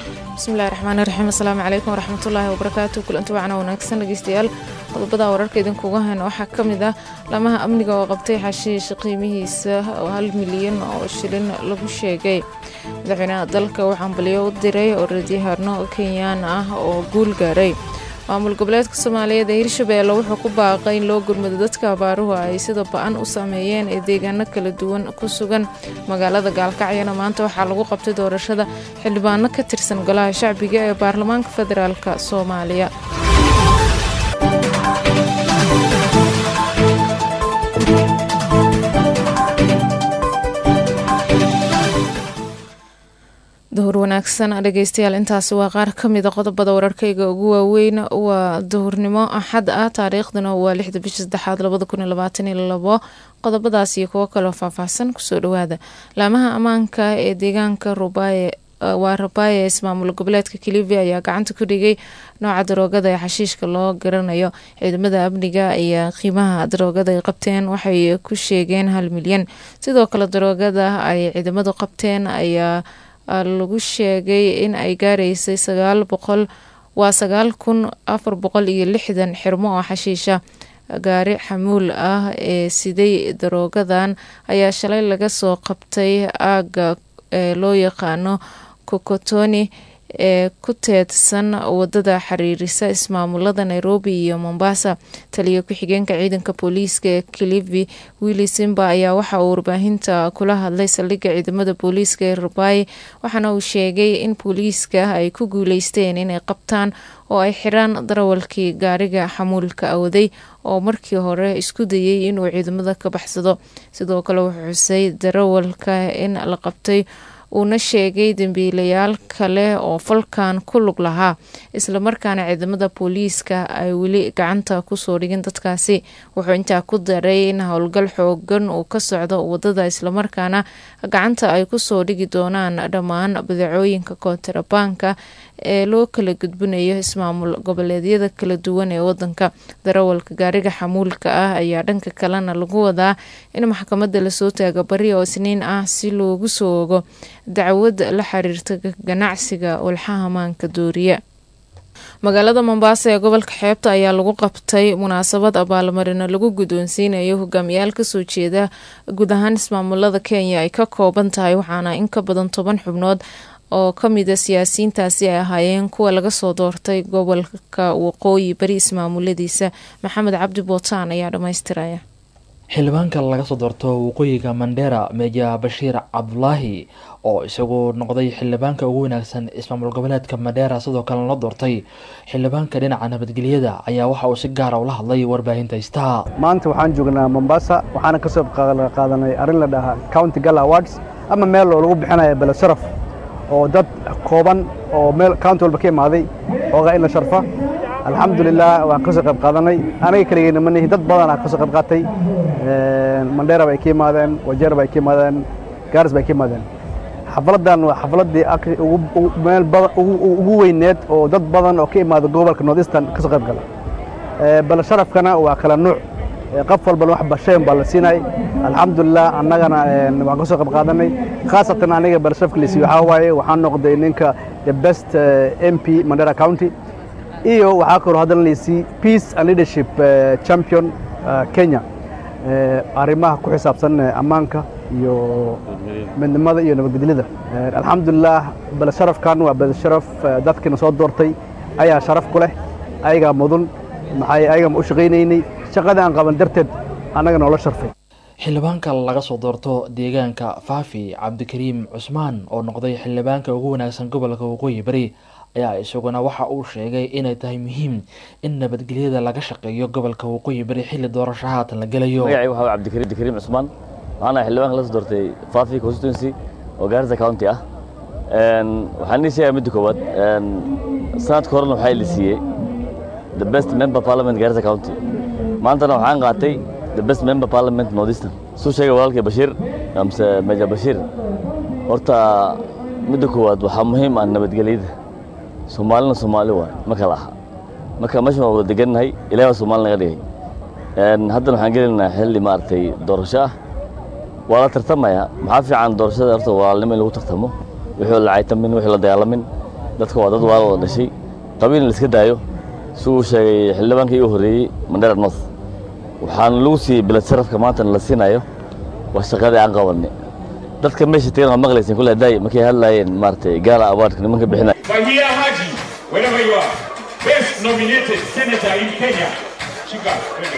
bismillahi raxmaani raxiim asalaamu calaykum waraxmatullaahi wabarakaatu kulanti wacna wanaagsan dhegeystayaal qodobada wararka idinkuga hayna waxaa ka mid ah lamaha amniga oo qabtay xashiish qiimihiisa oo hal milyan oo shilin lagu sheegay madaxweynaha dalka uu xambaliyo u diray oo radyahano kenyaan ah oo guul gaaray maamul goboleedka soomaaliyeed ee hirshabeelle wuxuu ku baaqay in loo gurmado dadka abaaruhu ay sida ba-an u saameeyeen ee deegaano kala duwan ku sugan magaalada gaalkacyana maanta waxaa lagu qabtay doorashada xildhibaano ka tirsan golaha shacbiga ee baarlamaanka federaalk soomaaliya duhur wanaagsan dhegeystayaal intaasi waa qaar ka mida qodobada wararkayga ugu waaweyn waa duhurnimo axad ah taariikhduna waa lixda bisha saddexaad labada kun iyo labaatan iyo labo qodobadaas iyo kuwo kaloo faahfaahsan kusoo dhawaada laamaha ammaanka ee deegaanka rubaye waa rabaaye ismaamul goboleedka kilivi ayaa gacanta ku dhigay nooca daroogada ee xashiishka loo garanayo ciidamada amniga ayaa qiimaha daroogada ay qabteen waxay ku sheegeen hal milyan sidoo kale daroogada ay ciidamadu qabteen ayaa lagu sheegay in ay gaareysay sagaal boqol waa sagaal kun afar boqol iyo lixdan xirmo oo xashiisha gaari xamuul ah ee siday daroogadan ayaa shalay laga soo qabtay aaga ee loo yaqaano kokotoni ee ku teedsan wadada xiriirisa ismaamulada nairobi iyo mombasa taliya ku-xigeenka ciidanka booliiska ee kilivi willi simba ayaa waxa uu warbaahinta kula hadlay saldhigga ciidamada booliiska ee rabaaye waxaana uu sheegay in booliiska ay ku guuleysteen inay qabtaan oo ay xiraan darawalkii gaariga xamuulka awaday oo markii hore isku dayay inuu ciidamada ka baxsado sidoo kale wuxuu xusay darawalka in la qabtay uuna sheegay dembiilayaal kale oo falkan ku lug lahaa islamarkaana ciidamada booliiska ay weli gacanta kusoo dhigin dadkaasi wuxuu intaa ku daray in howlgal xoogan uu ka socdo wadada islamarkaana gacanta ay kusoo dhigi doonaan dhammaan badeecooyinka kontarabaanka ee loo kala gudbinayo ismaamul goboleedyada kala duwan ee wadanka darawalka gaariga xamuulka ah ayaa dhanka kalena lagu wadaa in maxkamadda lasoo taaga bari oo isniin ah si loogu soo ogo dacwad la xiriirta ganacsiga walxaha maanka dooriya magaalada mombasa ee gobolka xeebta ayaa lagu qabtay munaasabad abaalmarino lagu guddoonsiinayo hogaamiyaal kasoo jeeda guud ahaan ismaamulada kenya ay ka kooban tahay waxaana in ka badan toban xubnood oo ka mida siyaasiyiintaasi ay ahaayeen kuwa laga soo doortay gobolka waqooyi bari ismaamuladiisa maxamed cabdi bootaan ayaa dhammaystiraya xildhibaanka laga soo doorto waqooyiga mandheera meja bashiir cabdulaahi oo isagu noqday xildhibaanka ugu wanaagsan ismaamul goboleedka mandheera sidoo kalena la doortay xildhibaanka dhinaca nabadgelyada ayaa waxa uu si gaara ula hadlay warbaahinta istaa maanta waxaan joognaa mombasa waxaana kasoo qaadanay arrin la dhahaa county gala awards ama meel oo lagu bixinaya bele sharaf oo dad kooban oo meel county walba ka imaaday ooga in la sharfa alxamdulilah waan kasoo qayb qaadanay aniga keligeyna manihi dad badan ah kasoo qayb qaatay mandheera bay ka yimaadeen wajeer bay ka yimaadeen gaaris bay ka yimaadeen xafladdan waa xafladdii meel ugu weyneed oo dad badan oo ka imaada gobolka north eastern kasoo qayb gala bal sharafkana waa kala nuuc qof walbana wax bashayn baa la siinay alxamdulilah annagana waan kasoo qayb qaadanay khaasatan aniga bal sharafka lasiiyo waxaa waaye waxaan noqday ninka the best m p mandera county iyo waxaa kaloo haddan laysii peace and leadership champion kenya arrimaha ku xisaabsan ammaanka iyo midnimada iyo nabadgelyada alxamdulilah bal sharafkan waa bal sharaf dadkiina soo doortay ayaa sharaf ku leh ayagaa mudun maxay ayaga ma u shaqaynaynay shaqada aan qaban darteed annaga noola sharfay xildhibaanka laga soo doorto deegaanka faafi cabdikariim cusmaan oo noqday xildhibaanka ugu wanaagsan gobolka waqooyi bari ayaa isaguna waxa uu sheegay inay tahay muhiim in nabadgelyada laga shaqeeyo gobolka waqooyi bari xilli doorasho haatan la gelayo magacay waxaa cabdikariim cusmaan waxaana xildhibaanka la soo doortay faafi constituency oo gaarisa county ah waxaan ii sheegaa midda koowaad sanadka horena waxaa la siiyey the best member parliament gaarisa county maantana waxaan qaatay the best member parliament northeastern suu sheegay walaalkay bashiir amse meja bashiir horta midda koowaad waxaa muhiim ah nabadgelyada soomaalina soomaali waay ma kala aha marka meeshan waa wada degannahay ilahi waa soomaali naga dhigay haddana waxaan gelinaynaa xilli maaragtay doorasho ah waa la tartamaya maxaa fiican doorashada horta walaalnimo in lagu tartamo wixii la caytamin wixii la dagaalamin dadka waa dad waala wada dhashay qabiilna la iska daayo si uu sheegay xildhibaankii u horreeyey mandera north waxaana lagu siiyey bilad sharafka maantana la siinayo waa shaqadii aan qabanay dadka meesha tagan waa maqlayseen kule daay markay hadlaayeen maaragtay gaala awaardka nimanka bixinaya Fahia Haji, wherever you are, best nominated senator in Kenya. Shika,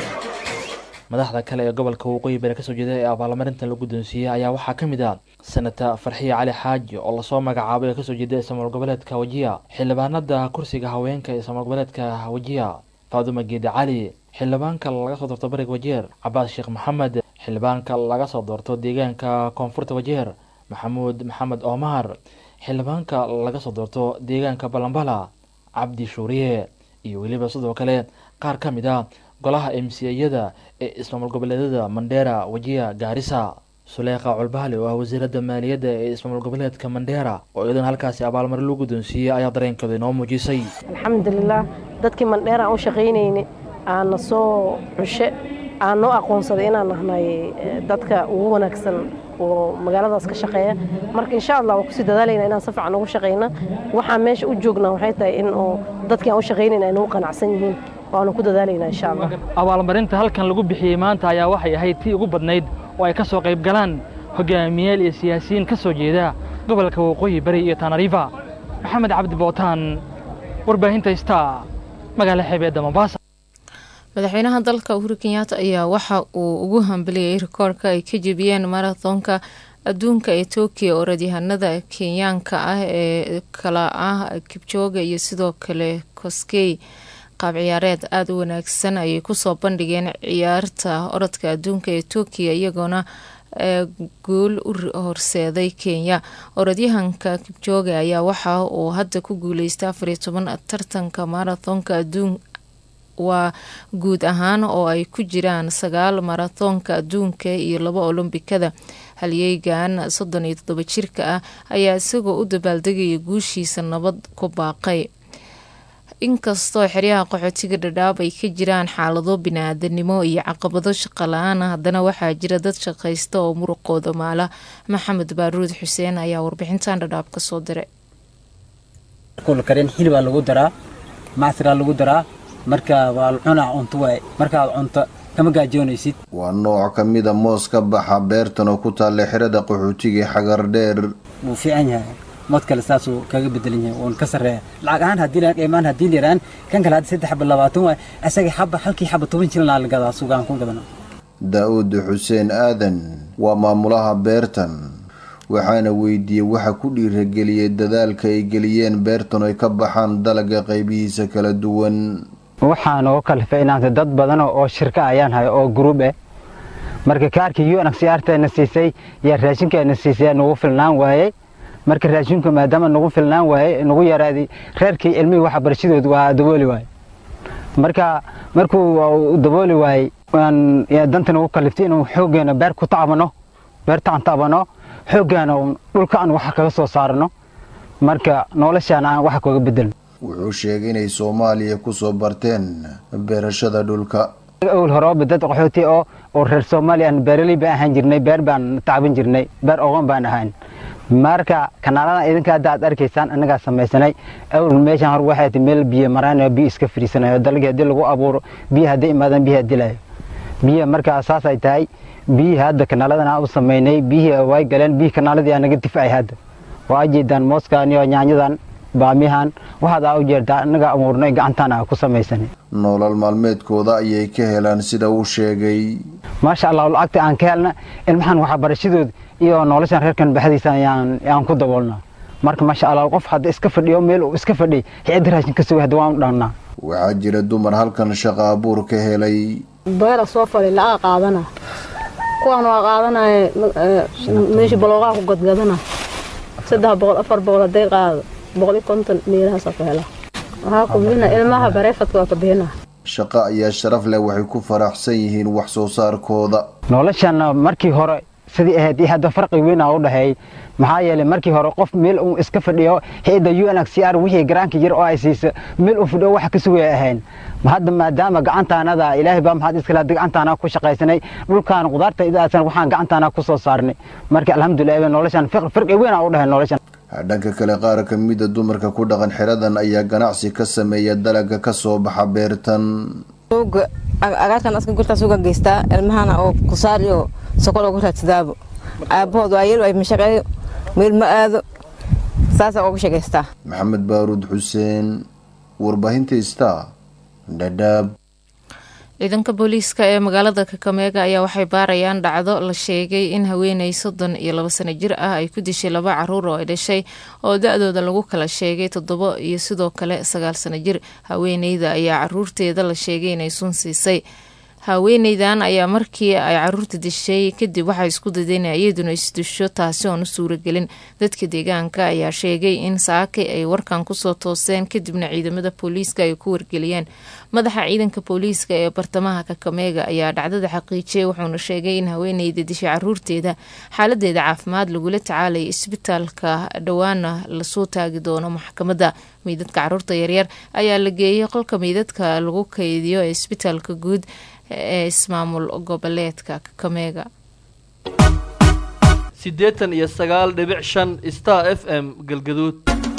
madaxda kale ee gobolka waqooyi bari kasoo jeeda ee abaalmarintan la guddoonsiiyey ayaa waxaa ka mid ah senata farxiya cali xaaji oo lasoo magacaabay ee kasoo jeeda ismaal goboleedka wajiya xildhibaanada kursiga haweenka ee ismaal goboleedka wajiya faaduma geedi cali xildhibaanka laga soo doorto bariga wajeer cabaas sheekh maxamed xildhibaanka laga soo doorto deegaanka koonfurta wajeer maxamuud maxamed omar xildhibaanka laga soo doorto deegaanka balambala cabdi shuuriye iyo weliba sidoo kale qaar ka mid a golaha m c yada ee ismaamul goboleedyada mandheera wajiya gaarisa suleekha culbaali oo ah wasiiradda maaliyadda ee ismaamul goboleedka mandheera oo iyadana halkaasi abaalmarin loo guddoonsiiyey ayaa dareenkooda inoo muujisay alxamdulilah dadkii mandheer aan u shaqaynayna aana soo xushe aan noo aqoonsaday inaan nahnay dadka ugu wanaagsan oo magaaladaas ka shaqeeya marka insha allah waan kusii dadaalayna inaan si fiican ugu shaqayna waxaan meesha u joognaa waxay tahay in oo dadkii aan u shaqaynayna ay nagu qanacsan yihiin waanu ku dadaalaynaa insha allah abaalmarinta halkan lagu bixiyey maanta ayaa waxay ahayd tii ugu badnayd oo ay ka soo qayb galaan hogaamiyaal iyo siyaasiyiin ka soo jeeda gobolka waqooyi bari iyo tanariifa maxamed cabdi bootaan warbaahinta star magaala xeebeedda mombasa madaxweynaha dalka uhuru kenyaata ayaa waxa uu ugu hambaliyey rikoorka ay ka jebiyeen marathonka adduunka ee tokyo orodyahanada kenyaanka ah ee kala ah kibjooga iyo sidoo kale koskey qaab ciyaareed aada u wanaagsan ayay kusoo bandhigeen ciyaarta orodka adduunka ee tokyo iyagoona guul u horseeday kenya orodyahanka kibjooga ayaa waxa uu hadda ku guuleystay afariyo toban tartanka marathonka adduun waa guud ahaan oo ay ku jiraan sagaal marathonka adduunka iyo laba olombikada halyeygan soddon iyo toddoba jirka ah ayaa isagoo u dabaaldegaya guushiisa nabad ku baaqay inkastoo xeryaha qaxootiga dhadhaab ay ka jiraan xaalado bini-aadanimo iyo caqabado shaqo la-aan haddana waxaa jira dad shaqaysta oo muruqooda maala maxamed baaruud xuseen ayaa warbixintan dhadhaab kasoo diray karin xilibaa lagu daraa macsiraa lagu daraa marka waa cunaa cunto waay markaad cunto kama gaajoonaysid waa nooc ka mida moos ka baxa beertan oo ku taalla xirada qaxootiga xagar dheer wuu fiican yahay mood kale saasuu kaga bedelan yahay wuuna ka sarreeya lacag ahaan haddii la qiimaan haddii la yiraan kan kale hadda saddex xaba labaatan waay asaga xaba halkii xaba toban jilnaa la gadaa sugaan ku gadana daa-uud xuseen aadan waa maamulaha beertan waxaana weydiiyey waxa ku dhiirageliyey dadaalka ay geliyeen beertan ay ka baxaan dalaga qaybihiisa kala duwan waxaan oo kalifay inaanta dad badan oo shirka ayaan hay oo gruub eh marka kaarkii unxrtna siisay yaa raashinkeena siisay nagu filnaan waayey marka raashinku maadaama nagu filnaan waayey nagu yaraaday reerkii ilmihii waxbarashadooda waa dabooli waayey marka markuu dabooli waayey danta nagu kaliftay inuu xooggeena beer ku tacbano beertaan tacbano xooggaana dhulka aan wax kaga soo saarno marka noloshaan aan wax kaga bedelno wuxuu sheegay inay soomaaliya kusoo barteen beerashada dhulka awal horeba dad qaxooti oo oo reer soomaaliya aan beeraley baan ahaan jirnay beer baan tacban jirnay beer oqon baan ahaan marka kanaalada idinka hadda aad arkaysaan annagaa samaysanay awal meeshaan hor waxay tahay meel biyo maraan biyo iska fariisanayo dalagii haddii lagu abuuro biyo haddii imaadaan biyaha dilayo biyo markaa saasay tahay biyihii hadda kanaaladan aan u samaynay biyihii way galeen biyihii kanaaladii aan naga difacay hadda waa jeedaan mooskan iyo yaanyadan baamihan waxaad aa u jeertaa annaga abuurnay gacantaan aa ku samaysanay nolol maalmeedkooda ayay ka helaan sida uu sheegay maasha allah lacagta aan ka helna ilmahan waxbarashadooda iyo noloshan reerkan baxdiisa ayaan ku daboolnaa marka maasha allah qof hadda iska fadhiyo meel uu iska fadhiy xicida raashin ka sugay hadda waan u dhaannaa waxaa jira dumar halkan shaqa abuur ka helay beera soo fali laga qaadana kuwaan waa qaadanaya meeshii balooqaha ku gadgadana saddex boqol afar boqol hadday qaado boqol iyo konton meelahaasa ku hela waxaa ku bixina ilmaha bareefadka waa ka bixina shaqo ayaa sharaf leh waxay ku faraxsan yihiin wax soo saarkooda noloshan markii hore sidii ahayd iyo hadda farqi weyn aa u dhaxeeyey maxaa yeelay markii hore qof meel uu iska fadhiyo hay-adda u n x r wixii garaanka yar oo ay siisa meel uu fadhiyo wax ka sugaya ahayn hadda maadaama gacantaanada ilaahay baa maxaad iskale hadda gacantaana ku shaqaysanay dhulkaan qudaarta idaasan waxaan gacantaana ku soo saarnay marka alxamdulilah noloshan farqi weyn aa u dhahay noloshan dhanka kale qaar kamida dumarka ku dhaqan xeradan ayaa ganacsi ka sameeya dalaga kasoo baxa beertan agaarkan aska gurtaas uga geystaa ilmahana oo kusaar iyo sokol uga raadsadaabo aabahood waa yel ay mashaqeeyo meel ma aado saasa uga shaqaystaa maxamed baaruud xuseen warbaahinta star dhadhaab ciidanka booliiska ee magaalada kakameega ayaa waxay baarayaan dhacdo la sheegay in haweeney soddon iyo labo sano jir ah ay ku dishay laba caruur oo ay dhashay oo da-dooda lagu kala sheegay toddobo iyo sidoo kale sagaal sano jir haweeneyda ayaa caruurteeda la sheegay inay sun siisay haweeneydan ayaa markii ay caruurta dishay kadib waxay isku dadeen iyaduna isdusho taasi oon u suuragelin dadka deegaanka ayaa sheegay in saake ay warkan kusoo tooseen kadibna ciidamada booliiska ay ku wargeliyeen madaxa ciidanka booliiska ee bartamaha kakameega ayaa dhacdada xaqiijiyay wuxuuna sheegay in haweeneyda dishay caruurteeda xaaladeeda caafimaad lagula tacaalaya isbitaalka dhowaana lasoo taagi doono maxkamadda meydadka caruurta yaryar ayaa la geeyay qolka meydadka lagu kaydiyo ee isbitaalka guud ee ismaamul goboleedka kakameega siddeetan iyo sagaal dhibic shan star f m galgaduud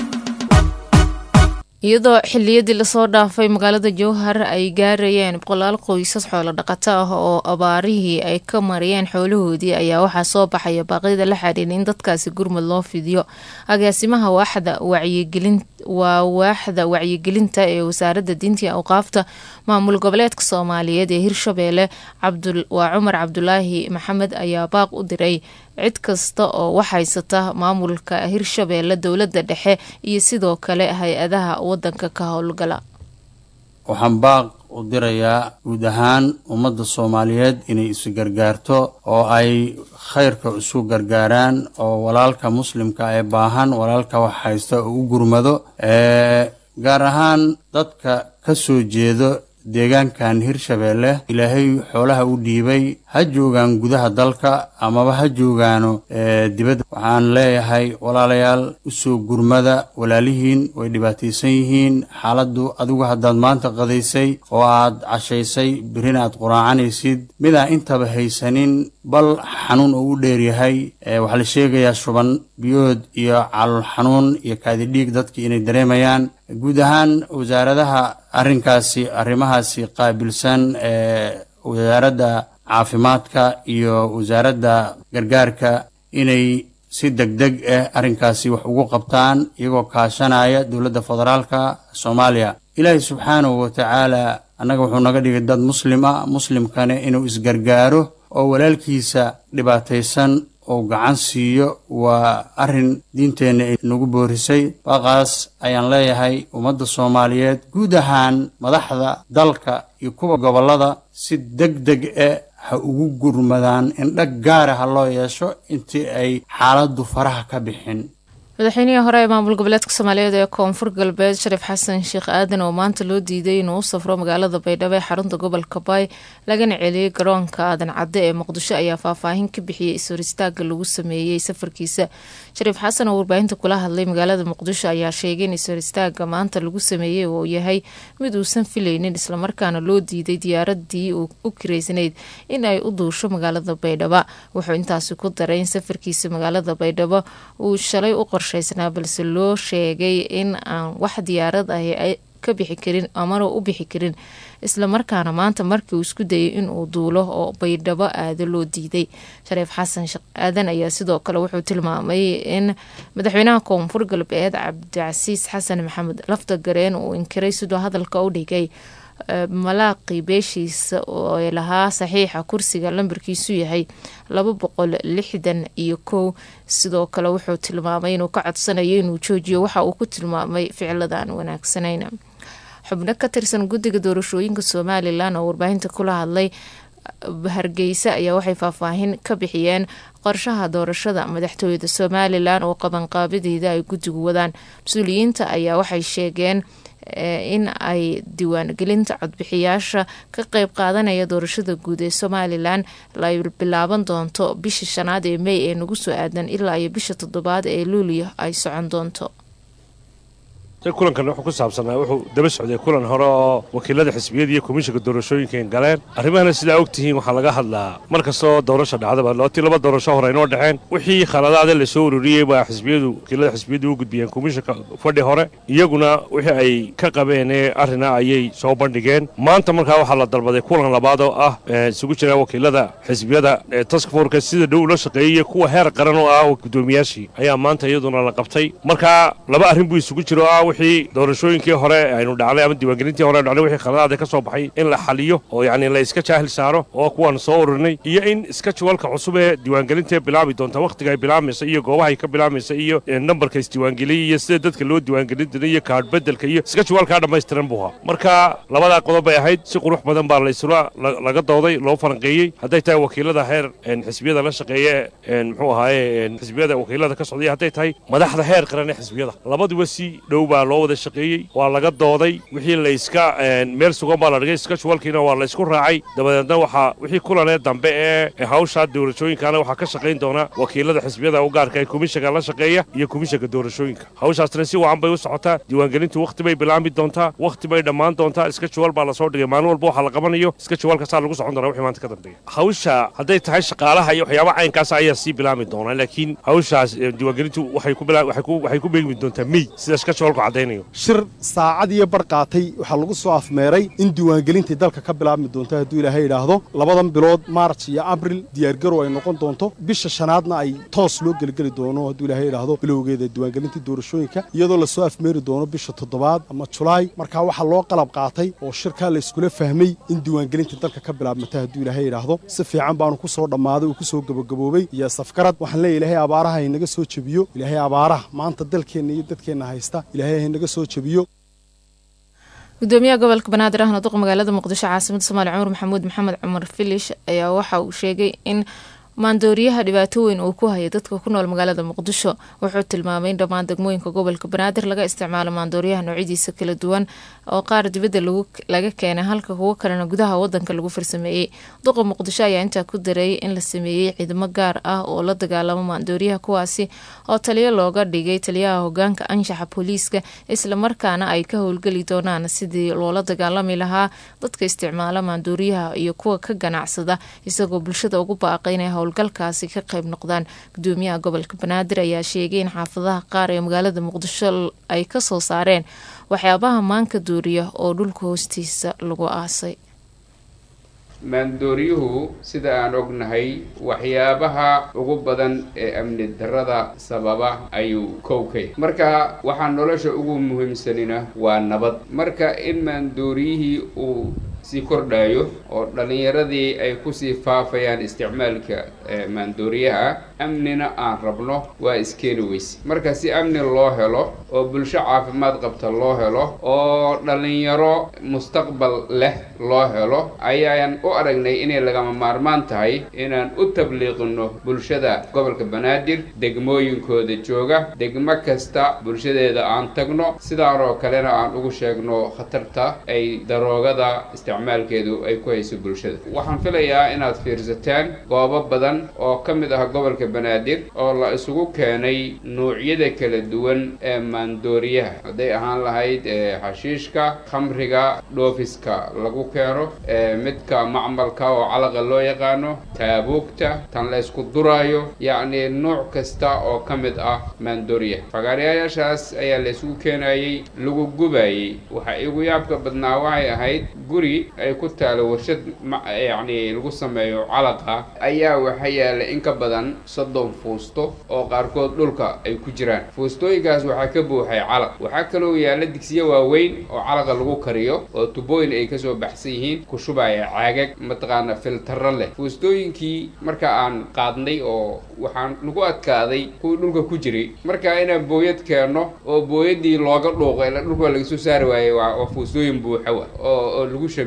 iyadoo xiliyadii lasoo dhaafay magaalada jowhar ay gaarayeen boqolaal qoysas xoolo dhaqato ah oo abaarihii ay ka mariyeen xoolahoodii ayaa waxaa soo baxaya baaqyada la xiriira in dadkaasi gurmud loo fidiyo agaasimaha waaxda wacyigelin waa waaxda wacyigelinta ee wasaaradda diinta iyo awqaafta maamul goboleedka soomaaliyeed ee hirshabeelle waa cumar cabdulaahi maxamed ayaa baaq u diray cid kasta oo wax haysata maamulka hirshabeelle dowladda dhexe iyo sidoo kale hay-adaha wadanka ka howlgala waxaan baaq u dirayaa guud ahaan ummadda soomaaliyeed inay isu gargaarto oo ay khayrka isu gargaaraan oo walaalka muslimka ee baahan walaalka wax haysta oo u gurmado gaar ahaan dadka ka soo jeedo deegaankan hirshabeelle ilaahay xoolaha u dhiibay ha joogaan gudaha dalka amaba ha joogaano dibadda waxaan leeyahay walaalayaal usoo gurmada walaalihiin way dhibaataysan yihiin xaaladdu adigu haddaad maanta qadaysay oo aad cashaysay berrina aad quraacanaysid midaan intaba haysanin bal xanuun oo u dheeryahay waxaa la sheegayaa shuban biyood iyo calool xanuun iyo kaadidhiig dadki inay dareemayaan guud ahaan wasaaradaha arrinkaasi arrimahaasi qaabilsan ee wasaaradda caafimaadka iyo wasaaradda gargaarka inay si deg deg ah arrinkaasi wax ugu qabtaan iyagoo kaashanaya dowladda federaalka soomaaliya ilaahay subxaanahu wa tacaala annaga wuxuu naga dhigay dad muslim ah muslimkana inuu isgargaaro oo walaalkiisa dhibaataysan oo gacan siiyo waa arrin diinteenna ay nagu boorisay baaqaas ayaan leeyahay ummadda soomaaliyeed guud ahaan madaxda dalka iyo kuwa gobollada si deg deg e ha ugu gurmadaan indhag gaara ha loo yeesho intii ay xaaladdu faraha ka bixin madaxweynihii hore ee maamul goboleedka soomaaliyeed ee koonfur galbeed shariif xasan sheekh aadan oo maanta loo diiday inuu u safro magaalada baydhabo ee xarunta gobolka baay lagana celiyey garoonka aadan cadde ee muqdisho ayaa faahfaahin ka bixiyey is-hor istaaga lagu sameeyey safarkiisa shariif xasan oo warbaahinta kula hadlay magaalada muqdisho ayaa sheegay in is-hor istaaga maanta lagu sameeyey uu yahay mid uusan filaynin islamarkaana loo diiday diyaaradii u kireysnayd in ay u duusho magaalada baydhabo wuxuu intaasi ku daray in safarkiisa magaalada baydhabo uu shalay u qorshaysnaa balse loo sheegay in aan wax diyaarad ahi ay ka bixi karin amana u bixi karin islamarkaana maanta markii uu isku dayay inuu duulo oo baydhabo aado loo diiday shariif xasan sheekh aadan ayaa sidoo kale wuxuu tilmaamay in madaxweynaha koonfur galbeed cabdicasiis xasan maxamed lafta gareen uu inkiray sidoo hadalka u dhigay malaaqii beeshiisa oo ay lahaa saxiixa kursiga lambarkiisu yahay laba boqol lixdan iyo kow sidoo kale wuxuu tilmaamay inuu ka codsanayo inuu joojiyo waxa uu ku tilmaamay ficladan wanaagsanayn xubno ka tirsan guddiga doorashooyinka somalilan oo warbaahinta kula hadlay hargeysa ayaa waxay faahfaahin ka bixiyeen qorshaha doorashada madaxtooyada somalilan oo qabanqaabadeeda ay guddigu wadaan mas-uuliyiinta ayaa waxay sheegeen in ay diiwaangelinta codbixiyaasha ka qeyb qaadanaya doorashada guud ee somalilan ay bilaaban doonto bisha shanaad ee mey ee nagu soo aadan ilaa iyo bisha toddobaad ee luuliyo ay socon doonto kulankan wuxuu ku saabsanaa wuxuu daba socday kulan hore oo wakiilada xisbiyada iyo komishinka doorashooyinka galeen arrimahana sidaa og tihiin waxaa laga hadlaa mar kastoo doorasha dhacdaba lootii laba doorasho hore inoo dhexeen wixii khaladaada la soo ururiyey baa xisbiyadu wakiilada xisbiyadu u gudbiyeen komishinka fadhi hore iyaguna wixii ay ka qabeen ee arrina ayay soo bandhigeen maanta markaa waxaa la dalbaday kulan labaad oo ah isugu jira wakiilada xisbiyada taskforka sida dhow ula shaqeeyey kuwa heer qaran oo ah gudoomiyaashii ayaa maanta iyaduna la qabtay marka laba arrin buu isugu jiro ah wixii doorashooyinkii hore aynu dhacnay ama diiwaangelintii hore aynu dhacnay wixii khaladaada ka soo baxay in la xaliyo oo yacni la iska jaahil saaro oo kuwaan soo ururinay iyo in iska juwalka cusub ee diiwaangelintae bilaabi doonta wakhtiga ay bilaamaysa iyo goobahay ka bilaamaysa iyo nambarka isdiiwaangeliyay iyo sida dadka loo diiwaangelin jiray iyo kaadh bedelka iyo iska juwalkaa dhammaystiran buu ahaa marka labadaa qodob bay ahayd si qurux badan baa laysula laga dooday loo falanqeeyey hadday tahay wakiilada heer xisbiyada la shaqeeye muxuu ahaaye xisbiyada wakiilada ka socday hadday tahay madaxda heer qaran ee xisbiyada labaduba si dhow baa loo wada shaqeeyey waa laga dooday wixii layska meel sugan baa la dhigay iska juwalkiina waa laysku raacay dabadeedna waxaa wixii kulanee dambe ee hawshaa doorashooyinkana waxaa ka shaqayn doona wakiilada xisbiyada u gaarka ee komishanka la shaqeeya iyo komishanka doorashooyinka hawshaasna si wacan bay u socotaa diiwaangelintu wakhti bay bilaami doontaa wakhti bay dhammaan doontaa iska juwal baa lasoo dhigay maalin walba waxaa la qabanayo iska juwalka saa lagu socon doonaa wixii maanta ka dambeeya hawsha hadday tahay shaqaalaha iyo waxyaabaha caynkaas ayaa sii bilaami doonaa laakiin hawshaas diiwaangelintu waxay ku waxay ku beegmi doontaa mey sida iska juwalku caddaynayo shir saacad iyo bar qaatay waxaa lagu soo afmeeray in diiwaangelintii dalka ka bilaabmi doonto hadduu ilaahay idhaahdo labadan bilood maarj iyo abril diyaargarow ay noqon doonto bisha shanaadna ay toos loo geligeli doono hadduu ilaahay idhaahdo bilowgeeda diiwaangelintii doorashooyinka iyadoo lasoo afmeeri doono bisha toddobaad ama julaay markaa waxaa loo qalab qaatay oo shirkaa la iskula fahmay in diiwaangelintii dalka ka bilaabmata hadduu ilaahay idhaahdo si fiican baanu ku soo dhammaaday uu ku soo gabagaboobay iyo safgarad waxaan leeya ilaahay abaaraha haynaga soo jebiyo ilaahay abaaraha maanta dalkeenna iyo dadkeenna haysta ilaahay haynaga soo jebiyo gudoomiyaha gobolka banaadir ahna duq magaalada muqdisho caasimada soomaaliya cumar maxamuud maxamed cumar filish ayaa waxa uu sheegay in maandooriyaha dhibaato weyn uu ku haya dadka ku nool magaalada muqdisho wuxuu tilmaamay in dhammaan degmooyinka gobolka banaadir laga isticmaalo maandooriyaha noocyadiisa kala duwan oo qaar dibadda laga keenay halka kuwo kalena gudaha wadanka lagu farsameeyey duqa muqdisho ayaa intaa ku dareeyay in la sameeyey ciidamo gaar ah oo la dagaalamo maandooriyaha kuwaasi oo taliyo looga dhigay taliyaha hogaanka anshaxa booliiska islamarkaana ay ka howlgeli doonaan sidii loola dagaalami lahaa dadka isticmaala maandooriyaha iyo kuwa ka ganacsada isagoo bulshada ugu baaqay inay howlgalkaasi ka qayb noqdaan gudoomiyaha gobolka banaadir ayaa sheegay in xaafadaha qaar ee magaalada muqdisho ay kasoo saareen waxyaabaha maanka dooriya oo dhulka hoostiisa lagu aasay maandooryuhu sida aan ognahay waxyaabaha ugu badan ee amni darrada sababa ayuu kowkay marka waxaa nolosha ugu muhiimsanina waa nabad marka in maandooryihii uu sii kordhayo oo dhallinyaradii ay kusii faafayaan isticmaalka maandooriyaha amnina aan rabno waa iskeeni weyse marka si amni loo helo oo bulsho caafimaad qabta loo helo oo dhallinyaro mustaqbal leh loo helo ayaan u aragnay inay lagama maarmaan tahay inaan u tabliiqino bulshada gobolka banaadir degmooyinkooda jooga degmo kasta bulshadeeda aan tagno sidaan oo kalena aan ugu sheegno khatarta ay daroogada isticmaalkeedu ay ku hayso bulshada waxaan filayaa inaad fiirsataan goobo badan oo ka mid ah gobolka banaadir oo la isugu keenay nuucyada kala duwan ee maandooriyaha hadday ahaan lahayd xashiishka khamriga dhoofiska lagu keeno midka macmalka oo calaqa loo yaqaano taabuugta tan la ysku duraayo yacni nuuc kasta oo ka mid ah maandooriyaha fagaarayaashaas ayaa la isugu keenayey lagu gubayey waxa igu yaabka badnaa waxay ahayd guri ay ku taalo warshad yacni lagu sameeyo calaqa ayaa waxa yaala in ka badan soddon fuusto oo qaarkood dhulka ay ku jiraan fuustooyinkaas waxaa ka buuxay calaq waxaa kaloo yaalla digsiyo waaweyn oo calaqa lagu kariyo oo tubooyin ay kasoo baxsan yihiin ku shubaya caagag mataqaana filtaro leh fuustooyinkii marka aan qaadnay oo waxaan lagu adkaaday kuwii dhulka ku jiray marka inaan booyad keenno oo booyadii looga dhuuqo ila dhulka waa laga soo saari waayey waa fuustooyin buuxa wa oo oo lagu shame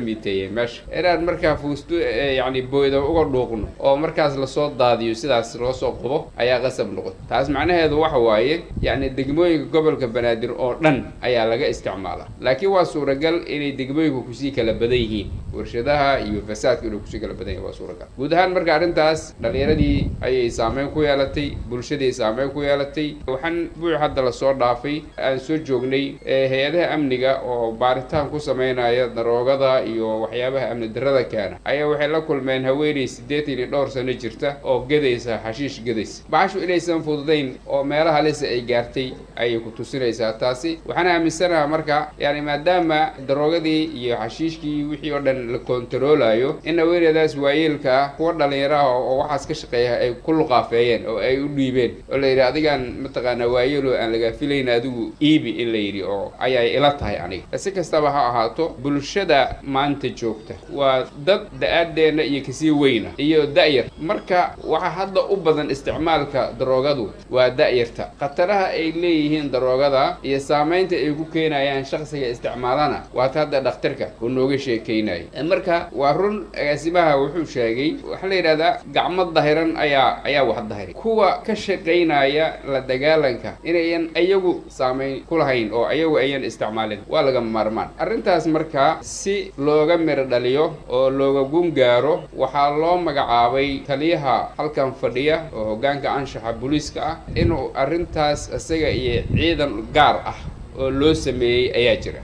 miiteeyeen meesha inaan markaa fuusto yacni booyda uga dhuuqno oo markaas lasoo daadiyo sidaas loo soo qubo ayaa qasab noqota taas macnaheedu waxa waaye yacni degmooyinka gobolka banaadir oo dhan ayaa laga isticmaalaa laakiin waa suuragal inay degmooyinku kusii kala badan yihiin warshadaha iyo fasaadka inuu kusii kala badan yahin waa suuragal guud ahaan marka arrintaas dhallinyaradii ayay saameyn ku yeelatay bulshadii saameyn ku yeelatay waxaan buuc hadda lasoo dhaafay aan soo joognay hay-adaha amniga oo baaritaan ku sameynaya daroogada iyo waxyaabaha amni darrada keena ayaa waxay la kulmeen haweeney siddeetan iyo dhowr sano jirta oo gedaysa xashiish gedaysa baxashu inaysan fududayn oo meelaha lise ay gaartay ayay ku tusinaysaa taasi waxaan aaminsanaha marka yani maadaama daroogadii iyo xashiishkii wixii oo dhan la kontaroolayo in haweeneydaas waayeelka ah kuwa dhallinyaraha oo waxaas ka shaqeeya ay ku luqaafeeyeen oo ay u dhiibeen oo la yidhi adigaan mataqaanaa waayeelo aan lagaa filayn adigu iibi in la yidhi oo ayay ila tahay aniga si kastaba ha ahaato bulshada maanta joogta waa dad da-aadeenna iyo kasii weyna iyo da-yar marka waxaa hadda u badan isticmaalka daroogadu waa da-yarta khataraha ay leeyihiin daroogada iyo saamaynta ay ku keenayaan shaksiga isticmaalana waata hadda dhakhtarka uu nooga sheekeynaya marka waa run agaasimaha wuxuu sheegay waxaa la yidhahdaa gacmo dahiran ayaa ayaa wax dahiray kuwa ka shaqaynaya la dagaalanka inayan iyagu saamayn ku lahayn oo iyagu ayan isticmaalin waa laga maarmaan arrintaas markaa si looga miro dhaliyo oo looga gun gaaro waxaa loo magacaabay taliyaha halkan fadhiya oo hoggaanka anshaxa booliiska ah inuu arrintaas isaga iyo ciidan gaar ah oo loo sameeyey ayaa jira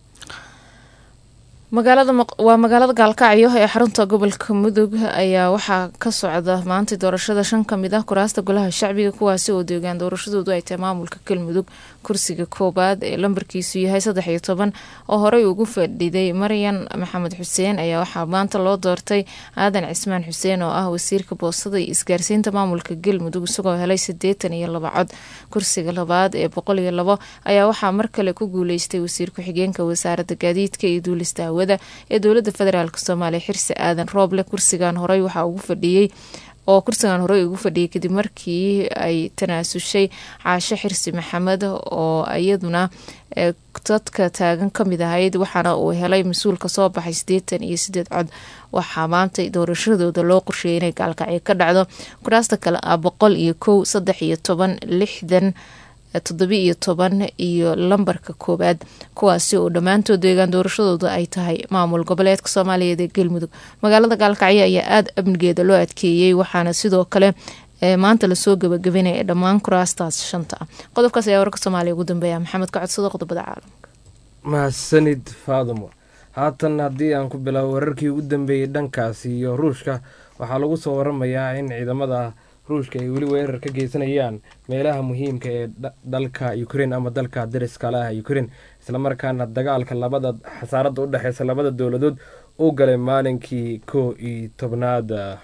magaalada waa magaalada gaalkacyo ee xarunta gobolka mudug ayaa waxaa ka socda maanta doorashada shan ka mid ah kuraasta golaha shacbiga kuwaasi oo deegaan doorashadoodu ay tahay maamulka galmudug kursiga koowaad ee lambarkiisu yahay saddex iyo toban oo horey ugu fadhiday maryan maxamed xuseen ayaa waxaa maanta loo doortay aadan cismaan xuseen oo ah wasiirka boostada iyo isgaarsiinta maamulka galmudug isagoo helay sideetan iyo laba cod kursiga labaad ee boqol iyo labo ayaa waxaa mar kale ku guuleystay wasiir ku-xigeenka wasaaradda gaadiidka iyo duulista hawada ee dowlada federaalk soomaaliya xirsi aadan rooble kursigan horey waxaa ugu fadhiyey oo kursigan horey ugu fadhiyay kadib markii ay tanaasushay caasho xirsi maxamed oo iyaduna dadka taagan kamid ahayd waxaana uu helay mas-uul kasoo baxay sideetan iyo sideed cod waxaa maanta doorashadooda loo qorsheeyay inay gaalkacyo ka dhacdo kuraasta kale ah boqol iyo kow saddex iyo toban lixdan toddobi iyo toban iyo lambarka koowaad kuwaasi oo dhammaantood deegaan doorashadooda ay tahay maamul goboleedka soomaaliyeed ee galmudug magaalada gaalkacyo ayaa aada amnigeeda loo adkeeyey waxaana sidoo kale maanta lasoo gabagabanaya dhammaan kuraastaas shanta ah qodobkaas ayaa wararka soomaaliya ugu dambeeya maxamed ka codsado qodobada caalamka mahadsanid faadumo haatan haddii aan ku bilaabo wararkii ugu dambeeyey dhankaasi iyo ruushka waxaa lagu soo waramayaa in ciidamada ruushka ay weli weerar ka geysanayaan meelaha muhiimka ee dalka ukrein ama dalka dariska le ah ukrein islamarkaana dagaalka labada xasaaradda u dhexeysa labada dowladood u galay maalinkii koo iyo tobnaad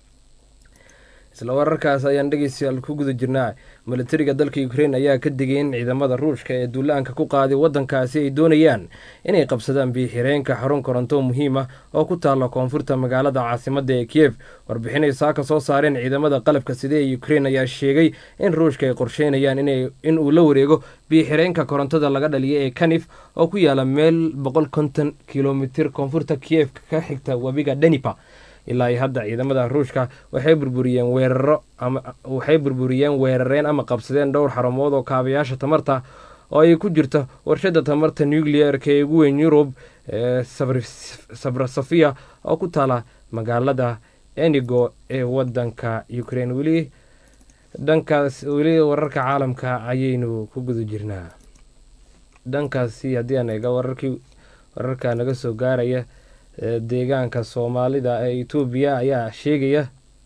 isla wararkaas ayaan dhegeystayaal ku guda jirnaa milatariga dalka ukrein ayaa ka digay in ciidamada ruushka ee duulaanka ku qaaday wadankaasi ay doonayaan inay qabsadaan biixireenka xarun koronto muhiim ah oo ku taalla koonfurta magaalada caasimada ee kiyef warbixinay saaka soo saareen ciidamada qalabka side ee ukrein ayaa sheegay in ruushka ay qorsheynayaan in uu la wareego biixireenka korontada laga dhaliya ee kanif oo ku yaala meel boqol konton kilomitir koonfurta kiyef ka xigta webiga denipa ilaa iyo hadda ciidamada ruushka waxay burburiyeen weeraro waxay burburiyeen weerareen ama qabsadeen dhowr xarumood oo kaabayaasha tamarta oo ay ku jirto warshada tamarta nucleer-ka ee ugu weyn yurub ee sabrasofia oo ku taala magaalada enigo ee wadanka ukraine weli dhankaas weli wararka caalamka ayaynu ku guda jirnaa dhankaasi haddii aan eega wararkii wararka naga soo gaaraya deegaanka soomaalida ee etoobiya ayaa sheegaya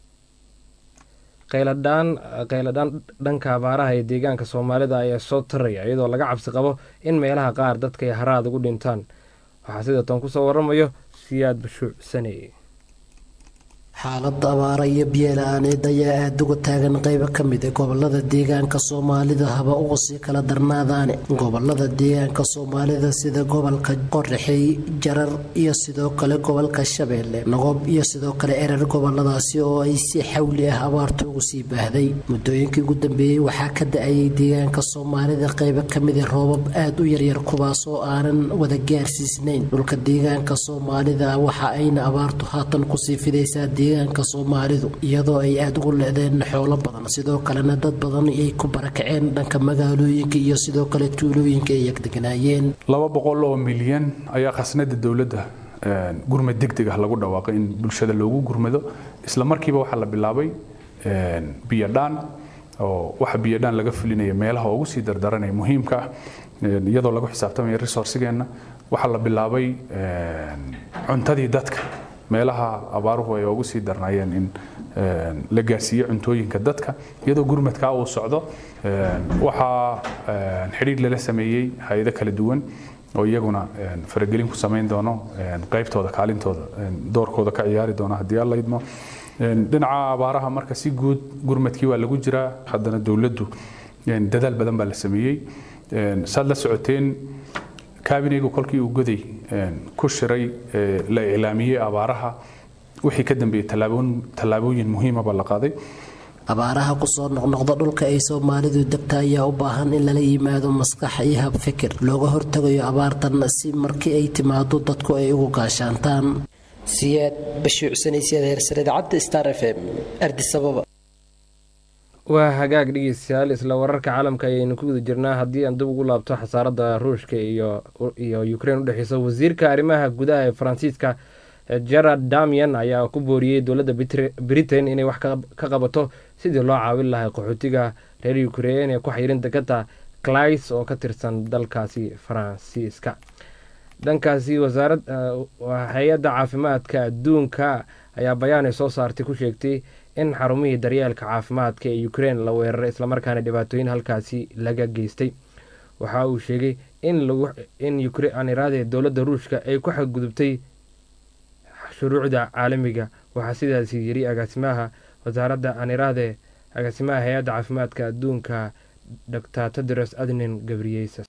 qayladhaan qayladhaan dhanka abaaraha ee deegaanka soomaalida ayaa soo taraya iyadoo laga cabsi qabo in meelaha qaar dadka ay haraad ugu dhintaan waxaa sida tan kusoo waramayo siyaad bashuuc sane xaalada abaara iyo biyola-aaneed ayaa aada uga taagan qeybo ka mid a gobolada deegaanka soomaalida haba uga sii kala darnaadaane gobolada deegaanka soomaalida sida gobolka qoraxey jarar iyo sidoo kale gobolka shabeelle nagob iyo sidoo kale erer goboladaasi oo ay si xawli ah abaarta ugu sii baahday muddooyinkii ugu dambeeyey waxaa ka da-ayay deegaanka soomaalida qeybo kamid a roobab aada u yaryar kuwaas oo aanan wada gaarsiisnayn dhulka deegaanka soomaalida waxa ayna abaartu haatan kusii fidaysaa deegaanka soomaalidu iyadoo ay aada ugu le-deen xoolo badan sidoo kalena dad badan ay ku barakaceen dhanka magaalooyinka iyo sidoo kale tuulooyinka ay agdeganaayeen laba boqol oo milyan ayaa khasnada dowladda gurmad degdeg ah lagu dhawaaqay in bulshada loogu gurmado isla markiiba waxaa la bilaabay biyodhaan oo waxa biyodhaan laga fulinaya meelaha ugu sii dardaranaya muhiimka ah iyadoo lagu xisaabtamaya resourcigeenna waxaa la bilaabay cuntadii dadka meelaha abaaruhu ay ugu sii darnaayeen in la gaarsiiyo cuntooyinka dadka iyadoo gurmadkaa uu socdo waxaa xidhiir lala sameeyey hay-ado kala duwan oo iyaguna faragelin ku samayn doono qaybtooda kaalintooda doorkooda ka ciyaari doono haddii alla idmo dhinaca abaaraha marka si guud gurmadkii waa lagu jiraa haddana dowladdu dadaal badan baa la sameeyey saad la socoteen kabineygu kolkii uu goday ku shiray la iclaamiyey abaaraha wixii ka dambeeyey tallaabooyin muhiimaba la qaaday abaaraha kusoo noqnoqda dhulka ay soomaalidu degta ayaa u baahan in lala yimaado maskax iyo hab fikir looga hortagayo abaartan si markii ay timaado dadku ay ugu gaashaantaan siyaad bashiicsanaysiyaad heersare idaacadda star f m ardisababa waa hagaag dhegeystayaal isla wararka caalamka ayaynu ku guda jirnaa haddii aan dib ugu laabto xasaaradda ruushka iyo iyo ukrein udhexeysa wasiirka arrimaha gudaha ee faransiiska gerard damian ayaa ku booriyey dowladda britain inay wax ka qabato sidii loo caawin lahay qaxootiga reer ukrein ee ku xayirin dekada clays oo ka tirsan dalkaasi faransiiska dhankaasi wasaarad hay-adda caafimaadka adduunka ayaa bayaanay soo saartay ku sheegtay in xarumihii daryeelka caafimaadka ee ukrein la weeraray islamarkaana dhibaatooyin halkaasi laga geystay waxa uu sheegay in ukrainiraade dowladda ruushka ay ku xadgudubtay shuruucda caalamiga waxaa sidaasi yiri agaasimaha wasaaradda aniraade agaasimaha hay-adda caafimaadka adduunka dr tedros adnin gabriyesas